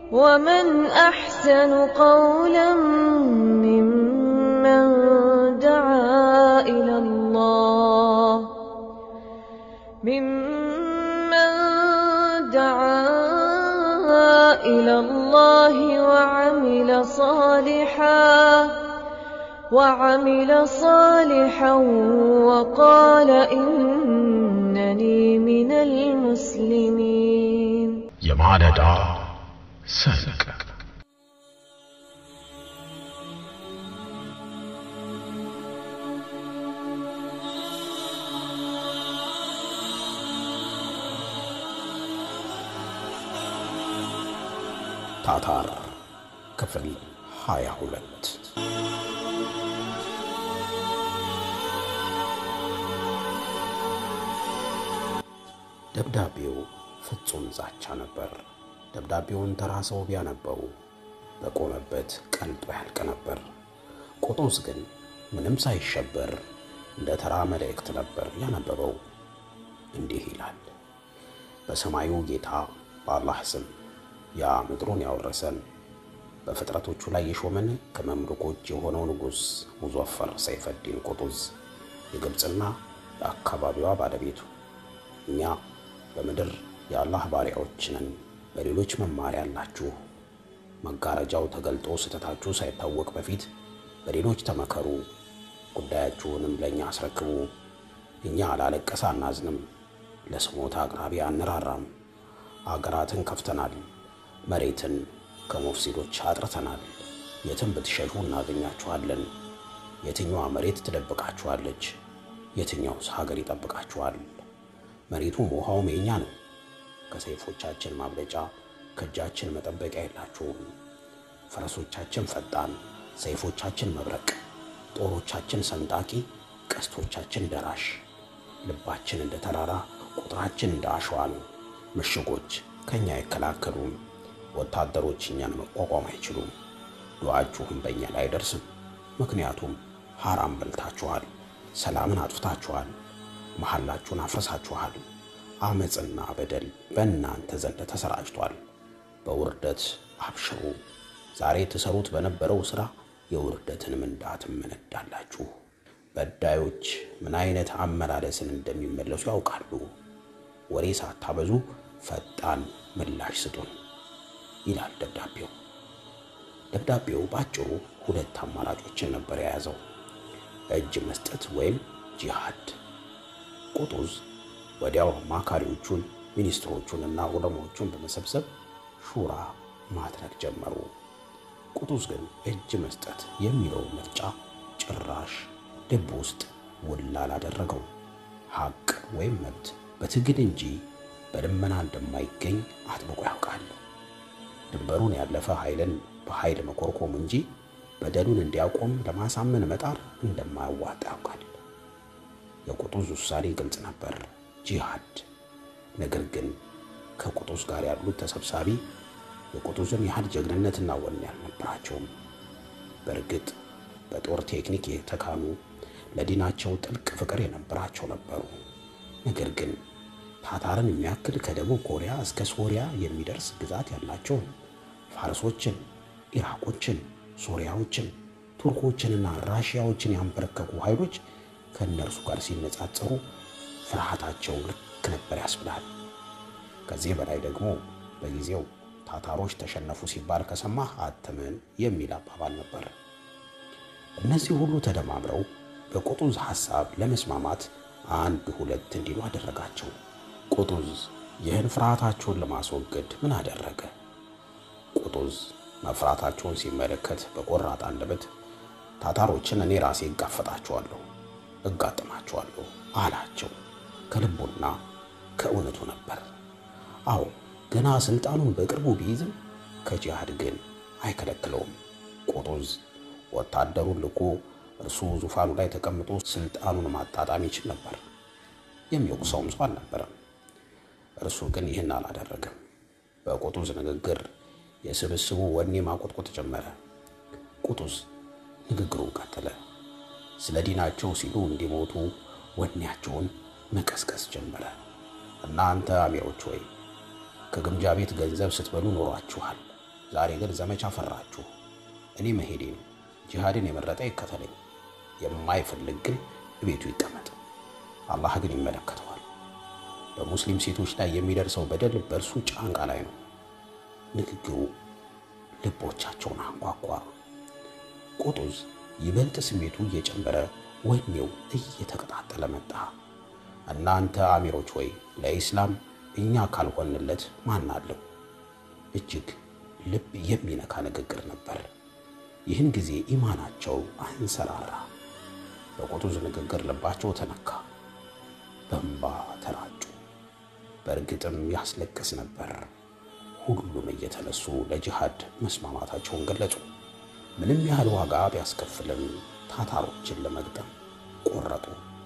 ومن أحسن قولا ممن دعا إلى الله ممن دعا إلى الله وعمل صالحا وعمل صالحا وقال إنني من المسلمين የማለዳ ሰንቅ ታታር ክፍል ሃያ ሁለት ደብዳቤው ፍጹም ዛቻ ነበር። ደብዳቤውን ተራ ሰው ቢያነበው በቆመበት ቀልጦ ያልቅ ነበር። ቆጦስ ግን ምንም ሳይሸበር እንደ ተራ መልእክት ነበር ያነበበው። እንዲህ ይላል። በሰማዩ ጌታ በአላህ ስም ያ ምድሩን ያወረሰን በፍጥረቶቹ ላይ የሾመን ከመምልኮች የሆነው ንጉሥ ሙዘፈር ሰይፈዲን ቁጡዝ የግብፅና የአካባቢዋ ባለቤቱ እኛ በምድር የአላህ ባሪያዎች ነን። በሌሎች መማሪያ አላችሁ። መጋረጃው ተገልጦ ስህተታችሁ ሳይታወቅ በፊት በሌሎች ተመከሩ፣ ጉዳያችሁንም ለእኛ አስረክቡ። እኛ ላለቀሰ አናዝንም፣ ለስሞታ አቅራቢ አንራራም። አገራትን ከፍተናል፣ መሬትን ከሙፍሲዶች አጥርተናል። የትም ብትሸሹ እናገኛችኋለን። የትኛዋ መሬት ትደብቃችኋለች? የትኛውስ ሀገር ይጠብቃችኋል? መሬቱም ውሃውም የኛ ነው። ከሰይፎቻችን ማብለጫ ከእጃችን መጠበቂያ የላችሁም። ፈረሶቻችን ፈጣን፣ ሰይፎቻችን መብረቅ፣ ጦሮቻችን ሰንጣቂ፣ ቀስቶቻችን ደራሽ። ልባችን እንደ ተራራ፣ ቁጥራችን እንደ አሸዋ ነው። ምሽጎች ከእኛ አይከላከሉም። ወታደሮች እኛን መቋቋም አይችሉም። ዱዓችሁም በእኛ ላይ አይደርስም። ምክንያቱም ሐራም በልታችኋል፣ ሰላምን አጥፍታችኋል፣ መሐላችሁን አፍርሳችኋል። አመፅና በደል በእናንተ ዘንድ ተሰራጭቷል። በውርደት አብሽሩ። ዛሬ ትሰሩት በነበረው ሥራ የውርደትን ምንዳ ትመነዳላችሁ። በዳዮች ምን አይነት አመላለስን እንደሚመለሱ ያውቃሉ። ወሬ ሳታበዙ ፈጣን ምላሽ ስጡን ይላል ደብዳቤው። ደብዳቤው በአጭሩ ሁለት አማራጮችን ነበር የያዘው፣ እጅ መስጠት ወይም ጂሃድ። ቁጡዝ ወዲያው አማካሪዎቹን ሚኒስትሮቹንና ዑለማዎቹን በመሰብሰብ ሹራ ማድረግ ጀመሩ። ቁጡዝ ግን እጅ መስጠት የሚለው ምርጫ ጭራሽ ልብ ውስጥ ውል አላደረገው። ሐቅ ወይም መብት በትግል እንጂ በልመና እንደማይገኝ አጥብቆ ያውቃል። ድንበሩን ያለፈ ኃይልን በኃይል መኮርኮም እንጂ በደሉን እንዲያቆም ለማሳመን መጣር እንደማያዋጣ ያውቃል። የቁጡዝ ውሳኔ ግልጽ ነበር፣ ጂሃድ። ነገር ግን ከቁጡዝ ጋር ያሉት ተሰብሳቢ የቁጡዝን ያህል ጀግንነትና ወኔ አልነበራቸውም። በእርግጥ በጦር ቴክኒክ የተካኑ ለዲናቸው ጥልቅ ፍቅር የነበራቸው ነበሩ። ነገር ግን ታታርን የሚያክል ከደቡብ ኮሪያ እስከ ሶሪያ የሚደርስ ግዛት ያላቸውን ፋርሶችን፣ ኢራቆችን፣ ሶሪያዎችን፣ ቱርኮችንና ራሽያዎችን ያንበረከኩ ኃይሎች ከእነርሱ ጋር ሲነጻጸሩ ፍርሃታቸው ልክ ነበር ያስብላል። ከዚህ በላይ ደግሞ በጊዜው ታታሮች ተሸነፉ ሲባል ከሰማህ አትመን የሚል አባባል ነበር። እነዚህ ሁሉ ተደማምረው በቁጡዝ ሐሳብ ለመስማማት አንድ ሁለት እንዲሉ አደረጋቸው። ቁጡዝ ይህን ፍርሃታቸውን ለማስወገድ ምን አደረገ? ቁጡዝ መፍራታቸውን ሲመለከት በቆራጥ አንደበት ታታሮችን እኔ ራሴ እጋፈጣቸዋለሁ፣ እጋጥማቸዋለሁ አላቸው። ከልቡና ከእውነቱ ነበር። አዎ ገና ስልጣኑን በቅርቡ ቢይዝም ከጂሃድ ግን አይከለክለውም። ቁጡዝ ወታደሩን ልኮ እርሱ ዙፋኑ ላይ ተቀምጦ ስልጣኑን ማጣጣም ይችል ነበር። የሚወቅሰውም ሰው አልነበረም። እርሱ ግን ይህን አላደረገም። በቁጡዝ ንግግር የስብስቡ ወኔ ማቆጥቆጥ ጀመረ። ቁጡዝ ንግግሩን ቀጠለ። ስለ ዲናቸው ሲሉ እንዲሞቱ ወኔያቸውን መቀስቀስ ጀመረ። እናንተ አሚሮች ሆይ ከግምጃ ቤት ገንዘብ ስትበሉ ኖሯችኋል። ዛሬ ግን ዘመቻ ፈራችሁ። እኔ መሄዴ ነው። ጂሃድን የመረጠ ይከተለኝ፣ የማይፈልግ ግን ቤቱ ይቀመጥ። አላህ ግን ይመለከተዋል። በሙስሊም ሴቶች ላይ የሚደርሰው በደል በእርሱ ጫንቃ ላይ ነው። ንግግሩ ልቦቻቸውን አንኳኳ። ቁጡዝ ይበልጥ ስሜቱ እየጨመረ ወኔው እየተቀጣጠለ መጣ። እናንተ አሚሮች ወይ ለኢስላም እኛ ካልሆንለት ማን አለው? እጅግ ልብ የሚነካ ንግግር ነበር። ይህን ጊዜ ኢማናቸው አንሰራራ። በቁጡዝ ንግግር ልባቸው ተነካ፣ በእንባ ተራጩ። በእርግጥም ያስለቅስ ነበር። ሁሉም እየተነሱ ለጂሃድ መስማማታቸውን ገለጹ። ምንም ያህል ዋጋ ቢያስከፍልም ታታሮችን ለመግጠም ቆረጡ።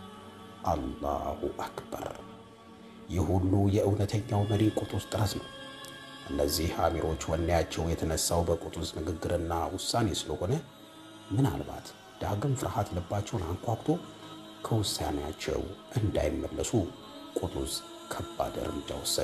አላሁ አክበር! ይህ ሁሉ የእውነተኛው መሪ ቁጡዝ ጥረት ነው። እነዚህ አሚሮች ወኔያቸው የተነሳው በቁጡዝ ንግግርና ውሳኔ ስለሆነ ምናልባት ዳግም ፍርሃት ልባቸውን አንኳኩቶ ከውሳኔያቸው እንዳይመለሱ ቁጡዝ ከባድ እርምጃ ወሰደ።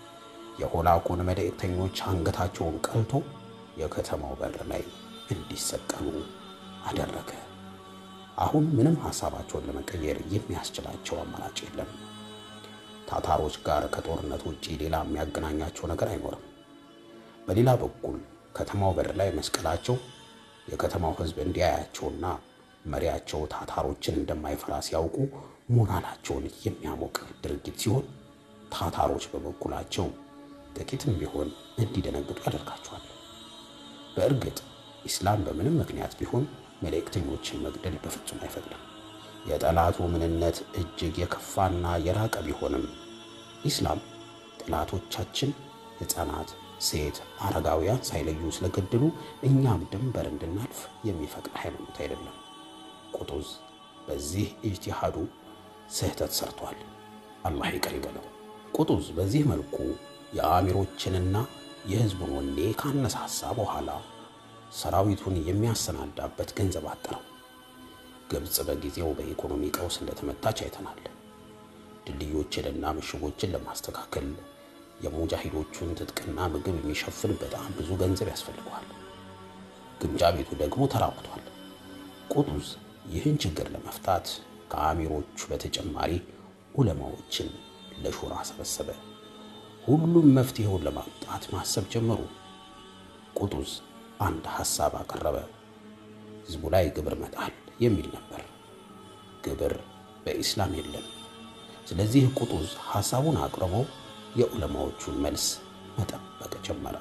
የሆላቁን መልእክተኞች አንገታቸውን ቀልቶ የከተማው በር ላይ እንዲሰቀሉ አደረገ። አሁን ምንም ሐሳባቸውን ለመቀየር የሚያስችላቸው አማራጭ የለም። ታታሮች ጋር ከጦርነት ውጪ ሌላ የሚያገናኛቸው ነገር አይኖርም። በሌላ በኩል ከተማው በር ላይ መስቀላቸው የከተማው ሕዝብ እንዲያያቸውና መሪያቸው ታታሮችን እንደማይፈራ ሲያውቁ ሞራላቸውን የሚያሞቅ ድርጊት ሲሆን፣ ታታሮች በበኩላቸው ጥቂትም ቢሆን እንዲደነግጡ ያደርጋቸዋል። በእርግጥ ኢስላም በምንም ምክንያት ቢሆን መልእክተኞችን መግደል በፍጹም አይፈቅድም። የጠላቱ ምንነት እጅግ የከፋና የራቀ ቢሆንም ኢስላም ጠላቶቻችን ሕፃናት፣ ሴት፣ አረጋውያን ሳይለዩ ስለገደሉ እኛም ድንበር እንድናልፍ የሚፈቅድ ሃይማኖት አይደለም። ቁጡዝ በዚህ ኢጅቲሃዱ ስህተት ሰርቷል። አላህ ይቅር ይበለው። ቁጡዝ በዚህ መልኩ የአሚሮችንና የሕዝቡን ወኔ ካነሳሳ በኋላ ሰራዊቱን የሚያሰናዳበት ገንዘብ አጠረው። ግብፅ በጊዜው በኢኮኖሚ ቀውስ እንደተመታች አይተናል። ድልድዮችንና ምሽጎችን ለማስተካከል የሙጃሂዶቹን ትጥቅና ምግብ የሚሸፍን በጣም ብዙ ገንዘብ ያስፈልገዋል። ግምጃ ቤቱ ደግሞ ተራቁቷል። ቁጡዝ ይህን ችግር ለመፍታት ከአሚሮቹ በተጨማሪ ዑለማዎችን ለሹራ ሰበሰበ። ሁሉም መፍትሄውን ለማምጣት ማሰብ ጀመሩ። ቁጡዝ አንድ ሐሳብ አቀረበ። ህዝቡ ላይ ግብር መጣል የሚል ነበር። ግብር በኢስላም የለም። ስለዚህ ቁጡዝ ሐሳቡን አቅርቦ የዑለማዎቹን መልስ መጠበቅ ጀመረ።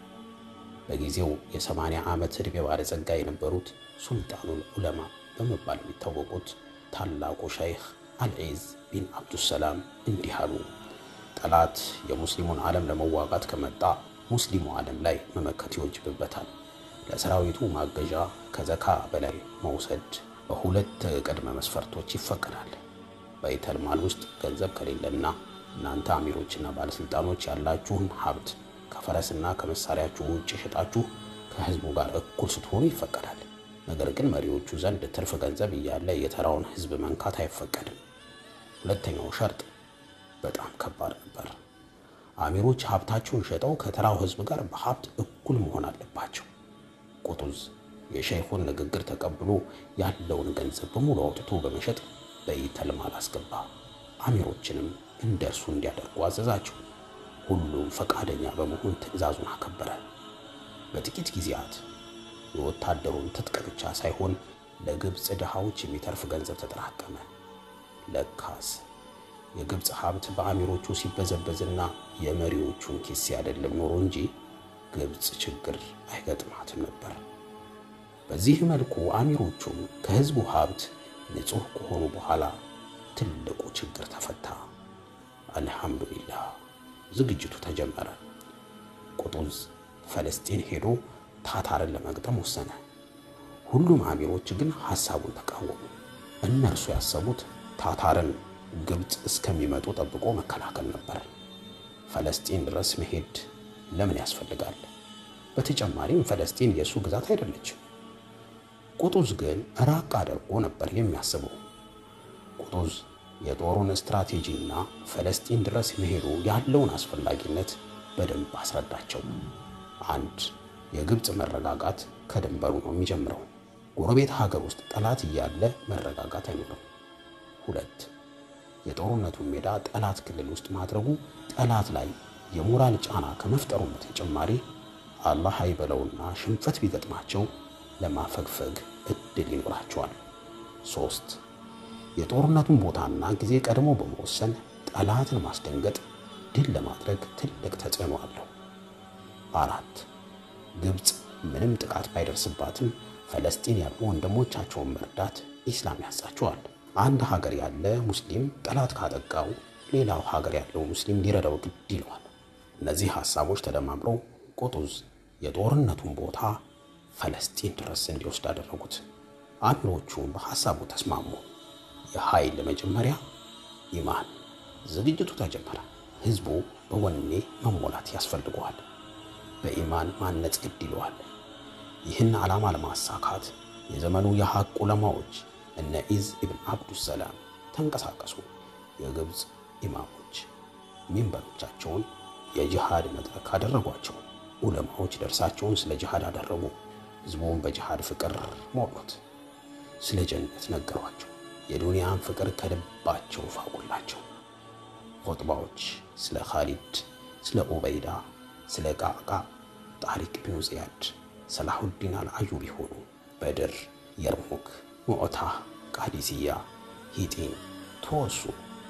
በጊዜው የሰማንያ ዓመት ዕድሜ ባለጸጋ የነበሩት ሱልጣኑል ዑለማ በመባል የሚታወቁት ታላቁ ሸይኽ አልዒዝ ቢን አብዱሰላም እንዲህ አሉ። ጠላት የሙስሊሙን ዓለም ለመዋጋት ከመጣ ሙስሊሙ ዓለም ላይ መመከት ይወጅብበታል። ለሰራዊቱ ማገዣ ከዘካ በላይ መውሰድ በሁለት ቅድመ መስፈርቶች ይፈቀዳል። በይተል ማል ውስጥ ገንዘብ ከሌለና እናንተ አሚሮችና ባለስልጣኖች ያላችሁን ሀብት ከፈረስና ከመሳሪያችሁ ውጭ ሸጣችሁ ከህዝቡ ጋር እኩል ስትሆኑ ይፈቀዳል። ነገር ግን መሪዎቹ ዘንድ ትርፍ ገንዘብ እያለ የተራውን ህዝብ መንካት አይፈቀድም። ሁለተኛው ሸርጥ በጣም ከባድ ነበር። አሚሮች ሀብታቸውን ሸጠው ከተራው ህዝብ ጋር በሀብት እኩል መሆን አለባቸው። ቁጡዝ የሸይኹን ንግግር ተቀብሎ ያለውን ገንዘብ በሙሉ አውጥቶ በመሸጥ በይተል ማል አስገባ። አሚሮችንም እንደ እርሱ እንዲያደርጉ አዘዛቸው። ሁሉም ፈቃደኛ በመሆን ትዕዛዙን አከበረ። በጥቂት ጊዜያት የወታደሩን ትጥቅ ብቻ ሳይሆን ለግብፅ ድሃዎች የሚተርፍ ገንዘብ ተጠራቀመ። ለካስ የግብፅ ሀብት በአሚሮቹ ሲበዘበዝና የመሪዎቹን ኪስ ያደለም ኖሮ እንጂ ግብፅ ችግር አይገጥማትም ነበር። በዚህ መልኩ አሚሮቹም ከህዝቡ ሀብት ንጹሕ ከሆኑ በኋላ ትልቁ ችግር ተፈታ። አልሐምዱሊላህ ዝግጅቱ ተጀመረ። ቁጡዝ ፈለስጢን ሄዶ ታታርን ለመግጠም ወሰነ። ሁሉም አሚሮች ግን ሐሳቡን ተቃወሙ። እነርሱ ያሰቡት ታታርን ግብፅ እስከሚመጡ ጠብቆ መከላከል ነበር። ፈለስጢን ድረስ መሄድ ለምን ያስፈልጋል? በተጨማሪም ፈለስጢን የእሱ ግዛት አይደለችም። ቁጡዝ ግን ራቅ አድርጎ ነበር የሚያስበው። ቁጡዝ የጦሩን ስትራቴጂና ፈለስጢን ድረስ መሄዱ ያለውን አስፈላጊነት በደንብ አስረዳቸው። አንድ የግብፅ መረጋጋት ከድንበሩ ነው የሚጀምረው። ጎረቤት ሀገር ውስጥ ጠላት እያለ መረጋጋት አይኖርም። ሁለት የጦርነቱን ሜዳ ጠላት ክልል ውስጥ ማድረጉ ጠላት ላይ የሞራል ጫና ከመፍጠሩም በተጨማሪ አላህ አይበለውና ሽንፈት ቢገጥማቸው ለማፈግፈግ እድል ይኖራቸዋል። ሶስት የጦርነቱን ቦታና ጊዜ ቀድሞ በመወሰን ጠላትን ማስደንገጥ ድል ለማድረግ ትልቅ ተጽዕኖ አለው። አራት ግብፅ ምንም ጥቃት ባይደርስባትም ፈለስጢን ያሉ ወንድሞቻቸውን መርዳት ኢስላም ያዛቸዋል። አንድ ሀገር ያለ ሙስሊም ጠላት ካጠቃው ሌላው ሀገር ያለው ሙስሊም ሊረዳው ግድ ይለዋል። እነዚህ ሀሳቦች ተደማምረው ቁጡዝ የጦርነቱን ቦታ ፈለስጢን ድረስ እንዲወስድ አደረጉት። አንዶቹም በሐሳቡ ተስማሙ። የኃይል መጀመሪያ ኢማን። ዝግጅቱ ተጀመረ። ህዝቡ በወኔ መሞላት ያስፈልገዋል። በኢማን ማነጽ ግድ ይለዋል። ይህን ዓላማ ለማሳካት የዘመኑ የሐቅ ዑለማዎች እነ ኢዝ ኢብን አብዱሰላም ተንቀሳቀሱ። የግብፅ ኢማሞች ሚንበሮቻቸውን የጅሃድ መድረክ አደረጓቸው። ዑለማዎች ደርሳቸውን ስለ ጅሃድ አደረጉ። ህዝቡን በጅሃድ ፍቅር ሞሉት። ስለ ጀነት ነገሯቸው። የዱንያን ፍቅር ከልባቸው ፋቁላቸው። ኹጥባዎች ስለ ኻሊድ፣ ስለ ኡበይዳ፣ ስለ ቃቃ፣ ጣሪቅ ቢኑ ዚያድ፣ ሰላሁዲን አልአዩቢ ሆኑ። በድር፣ የርሙክ፣ ሙዕታ፣ ቃዲስያ፣ ሂጢን ተወሱ።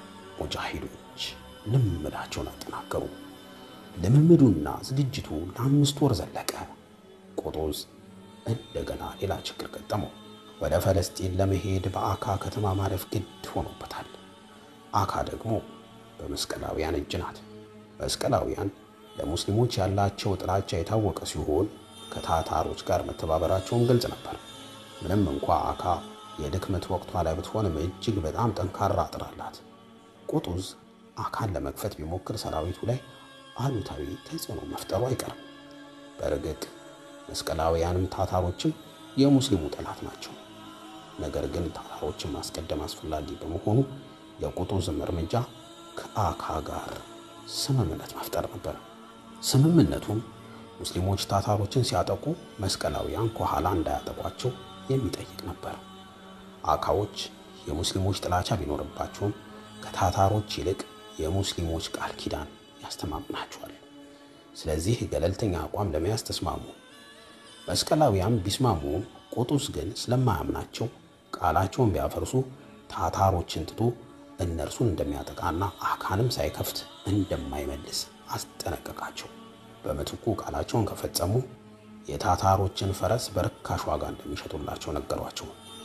ሙጃሂዶች ልምምዳቸውን አጠናከሩ። ልምምዱና ዝግጅቱ ለአምስት ወር ዘለቀ። ቁጡዝ እንደገና ሌላ ችግር ገጠመው። ወደ ፈለስጢን ለመሄድ በአካ ከተማ ማለፍ ግድ ሆኖበታል። አካ ደግሞ በመስቀላውያን እጅ ናት። መስቀላውያን ለሙስሊሞች ያላቸው ጥላቻ የታወቀ ሲሆን ከታታሮች ጋር መተባበራቸውን ግልጽ ነበር። ምንም እንኳ አካ የድክመት ወቅቷ ላይ ብትሆንም እጅግ በጣም ጠንካራ አጥር አላት። ቁጡዝ አካን ለመክፈት ቢሞክር ሰራዊቱ ላይ አሉታዊ ተጽዕኖ መፍጠሩ አይቀርም። በእርግጥ መስቀላውያንም ታታሮችም የሙስሊሙ ጠላት ናቸው። ነገር ግን ታታሮችን ማስቀደም አስፈላጊ በመሆኑ የቁጡዝም እርምጃ ከአካ ጋር ስምምነት መፍጠር ነበር። ስምምነቱም ሙስሊሞች ታታሮችን ሲያጠቁ መስቀላውያን ከኋላ እንዳያጠቋቸው የሚጠይቅ ነበር። አካዎች የሙስሊሞች ጥላቻ ቢኖርባቸውም ከታታሮች ይልቅ የሙስሊሞች ቃል ኪዳን ያስተማምናቸዋል። ስለዚህ ገለልተኛ አቋም ለመያዝ ተስማሙ። መስቀላውያን ቢስማሙም ቁጡዝ ግን ስለማያምናቸው ቃላቸውን ቢያፈርሱ ታታሮችን ትቶ እነርሱን እንደሚያጠቃና አካንም ሳይከፍት እንደማይመልስ አስጠነቀቃቸው። በምትኩ ቃላቸውን ከፈጸሙ የታታሮችን ፈረስ በርካሽ ዋጋ እንደሚሸጡላቸው ነገሯቸው።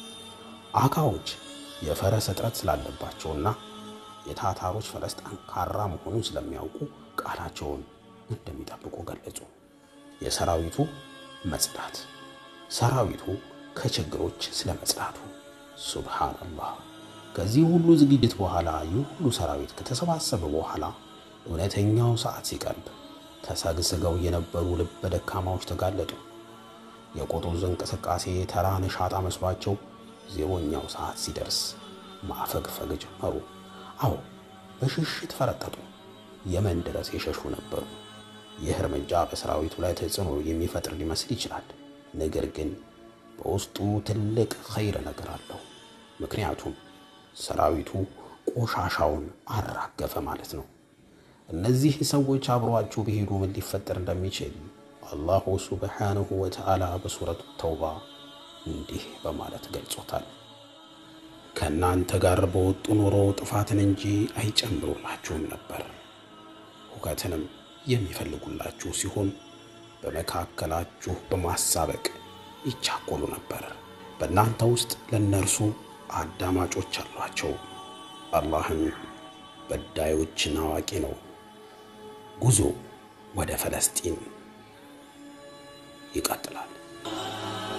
አካዎች የፈረስ እጥረት ስላለባቸውና የታታሮች ፈረስ ጠንካራ መሆኑን ስለሚያውቁ ቃላቸውን እንደሚጠብቁ ገለጹ። የሰራዊቱ መጽዳት፣ ሰራዊቱ ከችግሮች ስለ መጽዳቱ። ሱብሃነላህ። ከዚህ ሁሉ ዝግጅት በኋላ ይህ ሁሉ ሰራዊት ከተሰባሰበ በኋላ እውነተኛው ሰዓት ሲቀርብ ተሰግስገው የነበሩ ልበ ደካማዎች ተጋለጡ። የቁጡዝ እንቅስቃሴ ተራ ነሻጣ መስሏቸው ዜሮኛው ሰዓት ሲደርስ ማፈግፈግ ጀመሩ። አዎ በሽሽት ፈረጠጡ። የመን ድረስ የሸሹ ነበሩ። ይህ እርምጃ በሰራዊቱ ላይ ተጽዕኖ የሚፈጥር ሊመስል ይችላል። ነገር ግን በውስጡ ትልቅ ኸይር ነገር አለው። ምክንያቱም ሰራዊቱ ቆሻሻውን አራገፈ ማለት ነው። እነዚህ ሰዎች አብሯችሁ ቢሄዱ ምን ሊፈጠር እንደሚችል አላሁ ሱብሓነሁ ወተዓላ በሱረቱ ተውባ እንዲህ በማለት ገልጾታል። ከእናንተ ጋር በወጡ ኖሮ ጥፋትን እንጂ አይጨምሩላችሁም ነበር፣ ሁከትንም የሚፈልጉላችሁ ሲሆን በመካከላችሁ በማሳበቅ ይቻኮሉ ነበር። በእናንተ ውስጥ ለእነርሱ አዳማጮች አሏቸው። አላህም በዳዮችን አዋቂ ነው። ጉዞ ወደ ፈለስጢን ይቀጥላል።